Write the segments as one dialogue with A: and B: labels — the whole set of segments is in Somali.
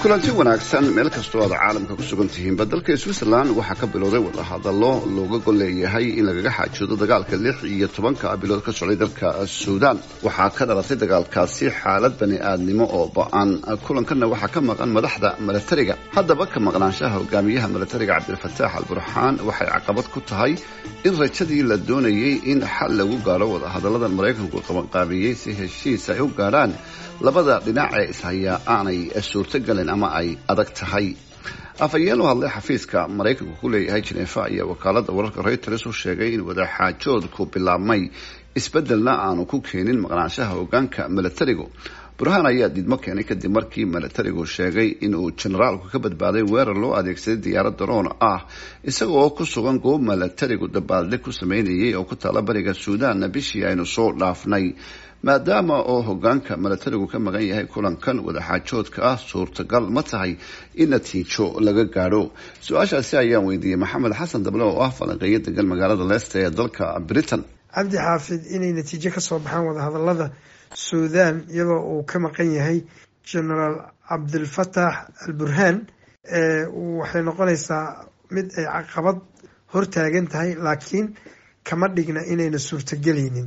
A: kulanti wanaagsan meel kastoo aad caalamka ku sugan tihiinba dalka switzerland waxaa ka bilowday wadahadallo looga gol leeyahay in lagaga xaajoodo dagaalka lix iyo tobanka bilood ka socday dalka suudaan waxaa ka dhalatay dagaalkaasi xaalad bani aadnimo oo ba-an kulankanna waxaa ka maqan madaxda milatariga haddaba ka maqnaanshaha hogaamiyaha milatariga cabdilfataax al burxaan waxay caqabad ku tahay in rajadii la doonayay in xal lagu gaaro wadahadallada maraykanku qabanqaabiyey si heshiis ay u gaadhaan labada dhinac ee ishayaa aanay suurtogelin ama ay adag tahay afhayeen u hadlay xafiiska maraykanku ku leeyahay jineefa ayaa wakaalada wararka reuters u sheegay in wadaxaajoodku bilaabmay isbedelna aanu ku keenin maqnaanshaha hogaanka milatarigu burhaan ayaa diidmo keenay kadib markii milatarigu sheegay inuu jenaraalku ka badbaaday weerar loo adeegsaday diyaarad daroon ah isagoo ku sugan goob milatarigu dabaaldeg ku sameynayay oo ku taala bariga suudaanna bishii aynu soo dhaafnay maadaama oo hogaanka milatarigu ka maqan yahay kulankan wadaxaajoodka ah suurtagal ma tahay in natiijo laga gaadho su-aashaasi ayaan weydiiyey maxamed xasan dable oo ah falanqeeyo degan magaalada leicester ee dalka britain
B: cabdi xaafid inay natiijo kasoo baxaan wadahadalada suudaan iyadoo uu ka maqan yahay genaraal cabdilfatax al burhaan waxay noqonaysaa mid ay caqabad hortaagan tahay laakiin kama dhigna inayna suurtagelaynin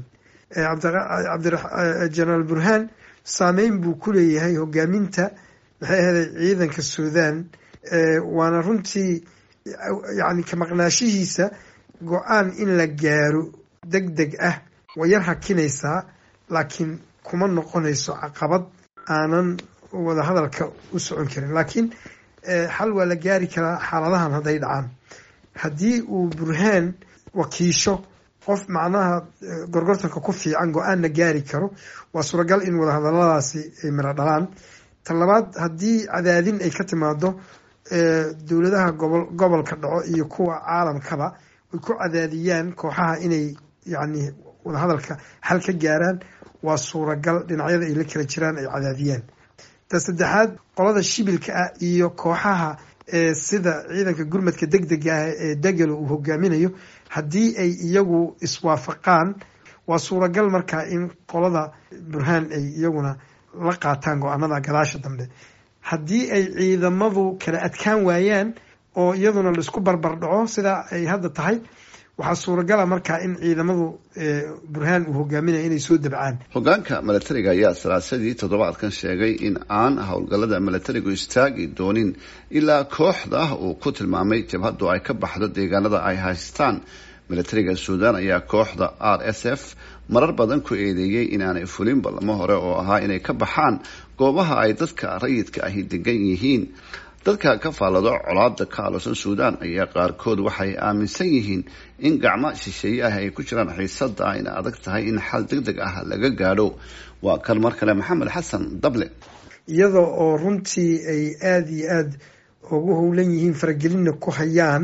B: genaraal burhaan saameyn buu ku leeyahay hogaaminta maxay ahaday ciidanka suudaan waana runtii yani ka maqnaashihiisa go-aan in la gaaro deg deg ah way yar hakinaysaa laakiin kuma noqonayso caqabad aanan wadahadalka u socon karin laakiin xal waa la gaari karaa xaaladahan hadday dhacaan haddii uu burhaan wakiisho qof macnaha gorgortanka ku fiican go-aanna gaari karo waa suuragal in wadahadaladaasi ay miro dhalaan ta labaad haddii cadaadin ay ka timaado dowladaha gobo gobolka dhaco iyo kuwa caalamkaba ay ku cadaadiyaan kooxaha inay yacni wadahadalka xal ka gaaraan waa suuragal dhinacyada ay la kala jiraan ay cadaadiyaan ta saddexaad qolada shibilka ah iyo kooxaha sida ciidanka gurmadka deg dega ah ee degelo uu hogaaminayo haddii ay iyagu iswaafaqaan waa suuragal markaa in qolada burhaan ay iyaguna la qaataan go-aanada gadaasha dambe haddii ay ciidamadu kala adkaan waayaan oo iyaduna laisku barbar dhaco sidaa ay hadda tahay waxaa suuragala markaa in ciidamadu burhaan uu hogaaminaya inay soo dabcaan
A: hogaanka milatariga ayaa salaasadii toddobaadkan sheegay in aan howlgallada milatarigu istaagi doonin ilaa kooxda uu ku tilmaamay jabhaddu ay ka baxdo deegaanada ay haystaan milatariga suudaan ayaa kooxda r s f marar badan ku eedeeyey inaanay fulin ballamo hore oo ahaa inay ka baxaan goobaha ay dadka rayidka ahi degan yihiin dadka ka faallado colaada ka alosan suudaan ayaa qaarkood waxay aaminsan yihiin in gacmo shisheeye ah ay ku jiraan xiisada ayna adag tahay in xal deg deg ah laga gaadho waa kan mar kale maxamed xasan dable
B: iyada oo runtii ay aada iyo aada ugu howlan yihiin faragelinna ku hayaan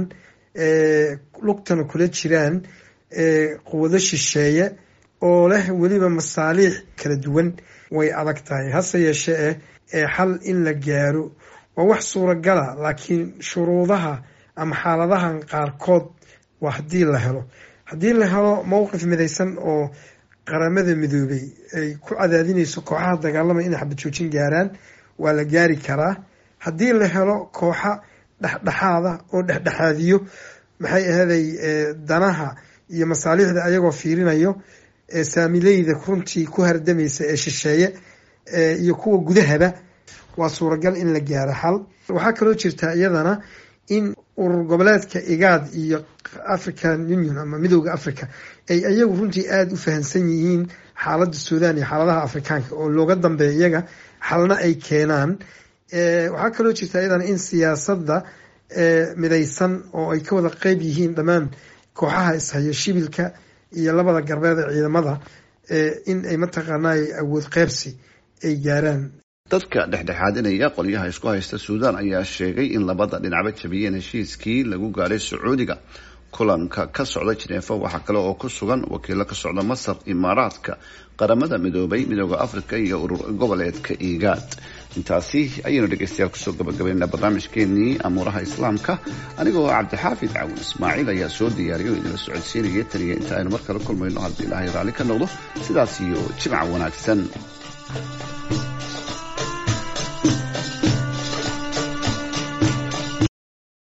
B: lugtana kula jiraan quwado shisheeye oo leh weliba masaaliix kala duwan way adag tahay hase yeeshee eh xal in la gaaro waa wax suuragala laakiin shuruudaha ama xaaladahan qaarkood waa haddii la helo haddii la helo mowqif midaysan oo qaramada midoobay ay ku cadaadinayso kooxaha dagaalamaya inay xabad joojin gaaraan waa la gaari karaa haddii la helo kooxa dhexdhexaada oo dhexdhexaadiyo maxay ahaday danaha iyo masaaliixda ayagoo fiirinayo saamileyda runtii ku hardamaysa ee shisheeye iyo kuwa gudahaba waa suuragal in la gaaro xal waxaa kaloo jirtaa iyadana in urur goboleedka igaad iyo african union ama midooda africa ay iyagu runtii aada u fahamsan yihiin xaaladda suudaan iyo xaaladaha afrikaanka oo looga dambeeya iyaga xalna ay keenaan waxaa kaloo jirtaa iyadana in siyaasadda midaysan oo ay ka wada qeyb yihiin dhammaan kooxaha ishayo shibilka iyo labada garbeed ee ciidamada in ay mataqaanay awood qeybsi ay gaaraan
A: dadka dhexdhexaadinaya qolyaha isku haysta suudaan ayaa sheegay in labada dhinacba jabiyeen heshiiskii lagu gaadhay sacuudiga kulanka ka socda jineefa waxaa kale oo ku sugan wakiilo ka socda masar imaaraadka qaramada midoobay midooda africa iyo urur goboleedka igaad intaasi ayaynu dhegeystayaal kusoo gabagabaynaa barnaamijkeenii amuuraha islaamka anigoo cabdixaafid caawin ismaaciil ayaa soo diyaariyo idinla socodsiinaya taniya inta aynu mar kale kulmayno haddii ilaahay raalli ka noqdo sidaas iyo jimca wanaagsan